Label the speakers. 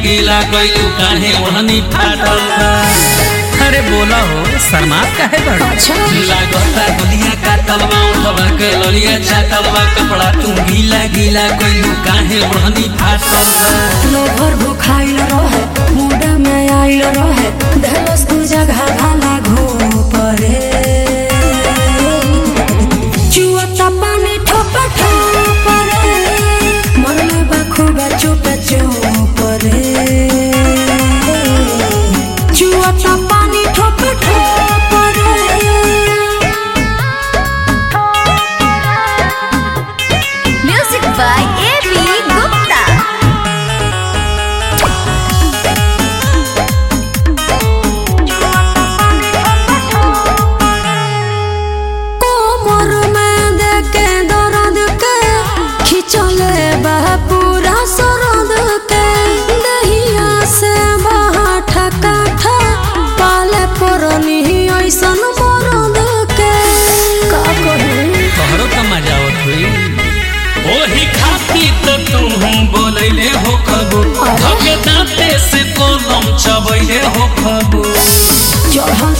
Speaker 1: गीला कइलू काहे ओढ़नी फाटल बा अरे बोला हो शर्मात काहे बड़
Speaker 2: अच्छा
Speaker 1: लागता दुनिया काटल बा उठवा के ललिया छाटल बा कपड़ा तू गीला गीला कइलू काहे ओढ़नी फाटल बा
Speaker 2: लोभर भुखाइल रहे मुंड में आइल रहे धलस तू जगह भाला घोपरे चुअता पानी ठोप ठोप रे मरले बा खूब चुप चुप रे चुअता पानी ठोप ठोप रे
Speaker 3: Music by A.B. Gupta.
Speaker 2: कोमर में देके दर्द के खिंचले बा पूरा सरद के दहिया से बहा ठका ठा पाले परनी ऐसन मरद के का कही
Speaker 1: तोहरो का मजा आवत हुई ओही खाती तो तुम बोलैले हो कबू
Speaker 2: अरे?
Speaker 1: धके दांते से कोलम चबैले हो कबू
Speaker 2: चढ़ल